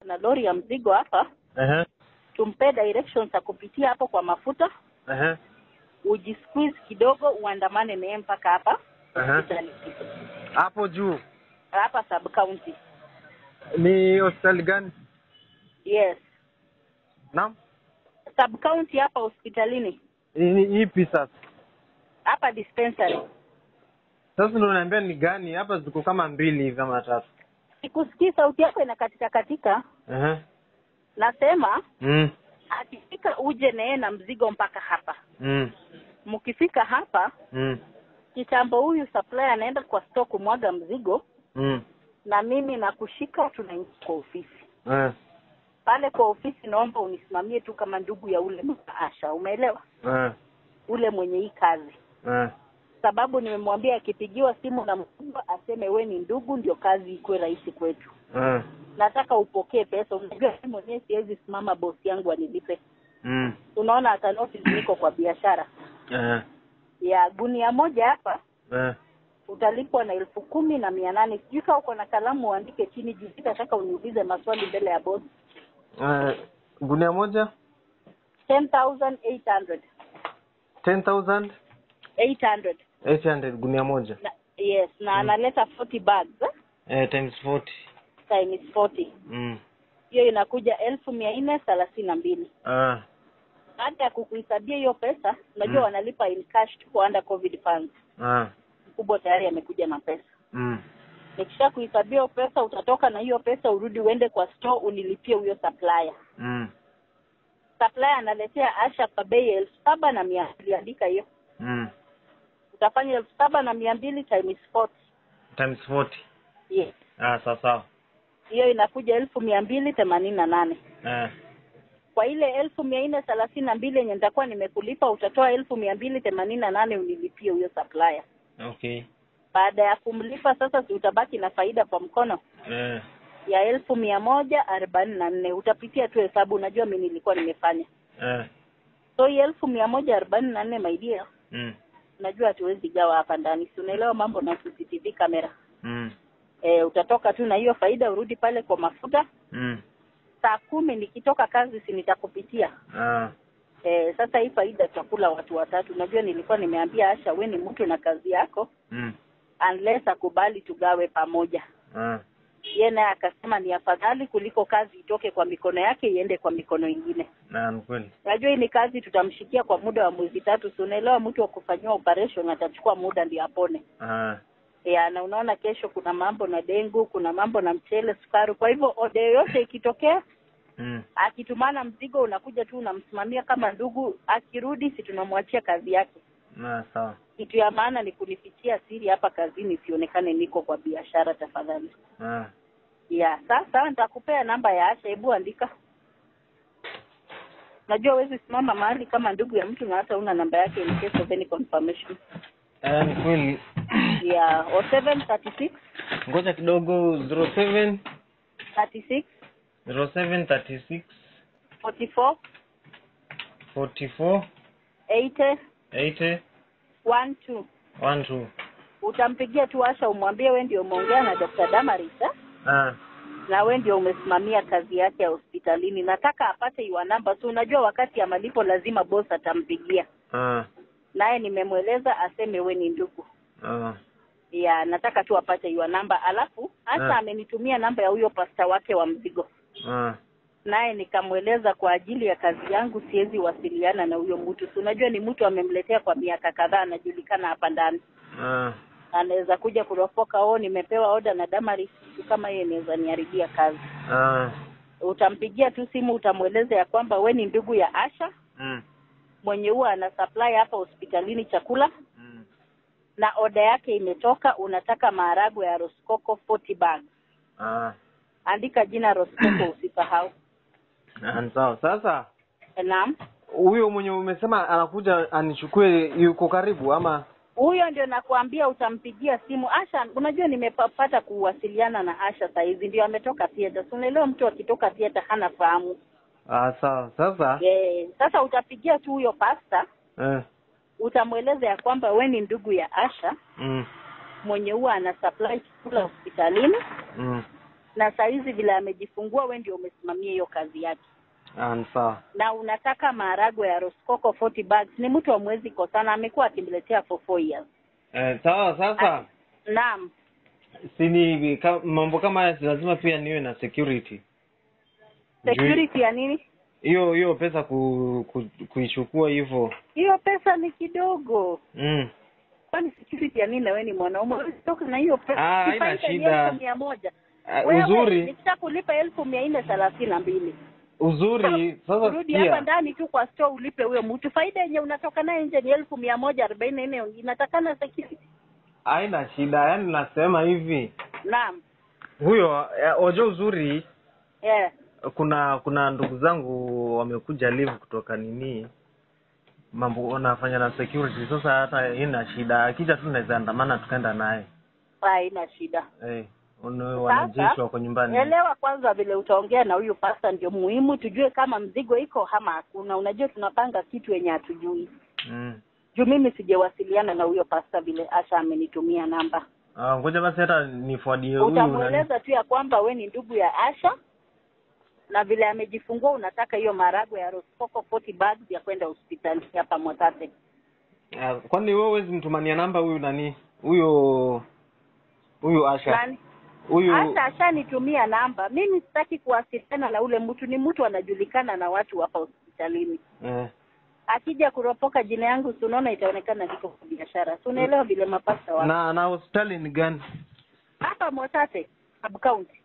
na lori ya mzigo hapa Ehe. tumpe directions za kupitia hapo kwa mafuta Ehe. ujisqueeze kidogo uandamane naye mpaka hapa Ehe. hospitali Hapo juu hapa sub county ni hospitali gani? yes Naam. sub county hapa hospitalini Ni- ni Ipi sasa? hapa dispensary Sasa ndio unaniambia ni gani? Hapa ziko kama mbili hivi kama tatu. sikusikii sauti yako inakatika katika Ehe. nasema Mm. akifika uje naye na mzigo mpaka hapa Mm. mkifika hapa Mm. kitambo huyu supplier anaenda kwa store kumwaga mzigo Mm. na mimi nakushika tunaingia kwa ofisi Eh. pale kwa ofisi naomba unisimamie tu kama ndugu ya ule Asha umeelewa Eh. ule mwenye hii kazi Eh. sababu nimemwambia akipigiwa simu na mkubwa aseme we ni ndugu ndio kazi ikuwe rahisi kwetu Eh. nataka upokee pesa unajua mimi mwenyewe siwezi simama bosi yangu anilipe Mm. unaona hata notice niko kwa biashara Eh. ya gunia moja hapa Eh. utalipwa na elfu kumi na mia nane sijui kama uko na kalamu uandike chini juu sitataka uniulize maswali mbele ya bosi Eh. Gunia moja 10800 10,000 800 800 gunia moja. na, yes na analeta 40 bags eh? Eh, times 40. times 40 Mm. hiyo inakuja elfu mia nne thelathini na mbili Ah. baada ya kukuhesabia hiyo pesa unajua Mm. wanalipa in cash tu kwa under covid funds Ah. mkubwa tayari amekuja na pesa Mm. nikisha kuhesabia hiyo pesa utatoka na hiyo pesa urudi uende kwa store unilipie huyo supplier Mm. supplier analetea asha kwa bei ya elfu saba na mia mbili andika hiyo Mm. utafanya elfu saba na mia mbili times 40 Times 40. yes Ah, sawa sawa. hiyo inakuja elfu mia mbili themanini na nane Eh. kwa ile elfu mia nne thelathini na mbili yenye nitakuwa nimekulipa utatoa elfu mia mbili themanini na nane unilipie huyo supplier Okay. baada ya kumlipa sasa si utabaki na faida kwa mkono Eh. ya elfu mia moja arobaini na nne utapitia tu hesabu unajua mi nilikuwa nimefanya Eh. so hii elfu mia moja arobaini na nne maidia Mm. unajua hatuwezi gawa hapa ndani si unaelewa mambo na cctv kamera Mm. e, utatoka tu na hiyo faida urudi pale kwa mafuta Mm. saa kumi nikitoka kazi si nitakupitia Ah. e, sasa hii faida tutakula watu watatu unajua nilikuwa nimeambia asha we ni mtu na kazi yako Mm. unless akubali tugawe pamoja Ah. ye naye akasema ni afadhali kuliko kazi itoke kwa mikono yake iende kwa mikono ingine Na ni kweli. najua hii ni kazi tutamshikia kwa muda wa mwezi tatu si unaelewa mtu wa kufanyiwa operation atachukua muda ndio apone Ah. ya na unaona kesho kuna mambo na dengu kuna mambo na mchele sukari kwa hivyo ode yoyote ikitokea Mm. akitumana mzigo unakuja tu unamsimamia kama ndugu akirudi si tunamwachia kazi yake Na sawa. kitu ya maana ni kunifichia siri hapa kazini sionekane niko kwa biashara tafadhali Ah. ya sasa nitakupea namba ya Asha hebu andika najua huwezi simama mahali kama ndugu ya mtu na hata una namba yake in case of any confirmation Eh, ni kweli. ya 0736 Ngoja kidogo 07 36 07 36 44 44 80 80 12 12. utampigia tu Asha umwambie we ndio umeongea na Dr. Damaris eh? Ah. na we ndio umesimamia kazi yake ya hospitalini nataka apate iwa namba so unajua wakati ya malipo lazima boss atampigia Ah. naye nimemweleza aseme we ni ndugu Ah. ya nataka tu apate iwa namba alafu hasa Ah. amenitumia namba ya huyo pasta wake wa mzigo Ah. naye nikamweleza kwa ajili ya kazi yangu siwezi wasiliana na huyo mtu si unajua ni mtu amemletea kwa miaka kadhaa anajulikana hapa ndani Ah. anaweza kuja kuropoka oh nimepewa oda na Damaris kitu kama hiyo inaweza niharibia kazi Ah. utampigia tu simu utamweleza ya kwamba we ni ndugu ya Asha Mm. mwenye huwa ana supply hapa hospitalini chakula Mm. na oda yake imetoka unataka maharagwe ya Roskoko 40 bags Ah. andika jina Roskoko usisahau Ah, ni sawa. Sasa naam huyo mwenye umesema anakuja anichukue yuko karibu ama huyo ndio nakwambia utampigia simu Asha unajua nimepata kuwasiliana na Asha saizi ndio ametoka theater so unaelewa mtu akitoka theater hana fahamu ah, sawa. Sasa eh sasa utapigia tu huyo pasta eh. utamweleza ya kwamba we ni ndugu ya Asha Mm. mwenye huwa ana supply chakula hospitalini Mm. na saa hizi vile amejifungua we ndio umesimamia hiyo kazi yake Ah, ni sawa. na unataka maharagwe ya Roskoko 40 bags ni mtu amwezi kosana amekuwa akimletea for four years Eh, sawa sasa. naam Sini ka, mambo kama haya si lazima pia niwe na security. Juu- security ya nini Hiyo hiyo pesa ku, ku, kuichukua hivyo. hiyo pesa ni kidogo Mm. kwani security ya nini na wewe ni mwanaume toka na hiyo pesa Ah, Si haina faida ni shida. elfu mia moja Uh, Wewe, uzuri nikishakulipa elfu mia nne thelathini na mbili uzuri sasa urudi hapa sikia. ndani tu kwa store ulipe huyo mtu faida yenye unatoka naye nje ni elfu mia moja arobaini na nne inatakana security Haina shida, yaani nasema hivi. naam Huyo eh, wajua uzuri yeah. kuna kuna ndugu zangu wamekuja live kutoka nini mambo wanafanya na security sasa hata ina shida akija tu naweza andamana tukaenda naye haina shida eh wana- wanajeshi wako nyumbani elewa kwanza vile utaongea na huyu pasta ndio muhimu tujue kama mzigo iko ama hakuna unajua tunapanga kitu yenye hatujui mm. juu mimi sijawasiliana na huyo pasta vile asha amenitumia namba ah, ngoja basi hata nifuadie huyu nani utamweleza tu ya kwamba we ni ndugu ya asha na vile amejifungua unataka hiyo maragwe ya roskoko 40 bags ya kwenda hospitali hapa motate Ah, kwani wewe huwezi mtumania namba huyu nani huyo huyu Asha nani huyu asha ashanitumia namba mimi sitaki kuwasiliana na ule mtu ni mtu anajulikana na watu hapa hospitalini eh, akija kuropoka jina yangu si unaona itaonekana niko kwa biashara si unaelewa vile mapasta wa na na hospitali ni gani hapa motate sub county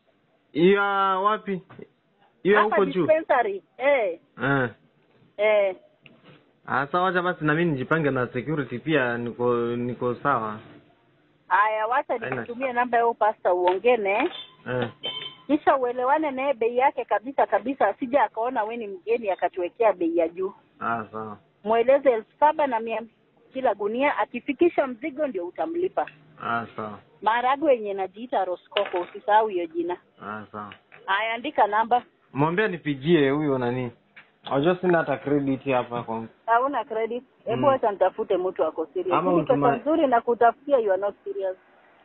ya wapi hiyo hapa huko juu dispensary eh eh eh Asa wacha basi na mimi nijipange na security pia niko niko sawa. haya wacha Haina. nikutumie namba ya pasta uongee naye Eh. kisha uelewane naye bei yake kabisa kabisa asija akaona we ni mgeni akatuwekea bei ya juu Ah sawa. mweleze elfu saba na mia kila gunia akifikisha mzigo ndio utamlipa Ah sawa. maharagwe yenye najiita roskoko usisahau hiyo jina Ah sawa. haya andika namba Mwambie nipigie huyo nani. Unajua sina hata credit hapa kwa. hauna credit hebu Mm. wacha nitafute mtu ako serious Ama Hii pesa utuma- nzuri na kutafutia you are not serious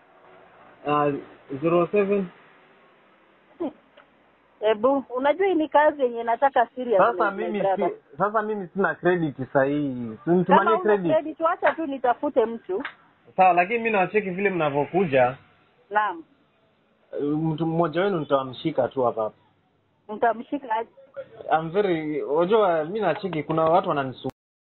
Ah 07 hebu unajua hii ni kazi yenye nataka serious Sasa mimi si, sasa mimi sina credit sahihi. Simtumanie kama una credit. credit wacha tu nitafute mtu Sawa lakini mimi nawacheki vile mnavyokuja. naam eh, Mtu mmoja wenu nitawamshika tu hapa hapa. mtamshika aje I'm very unajua mimi nacheki kuna watu wananisu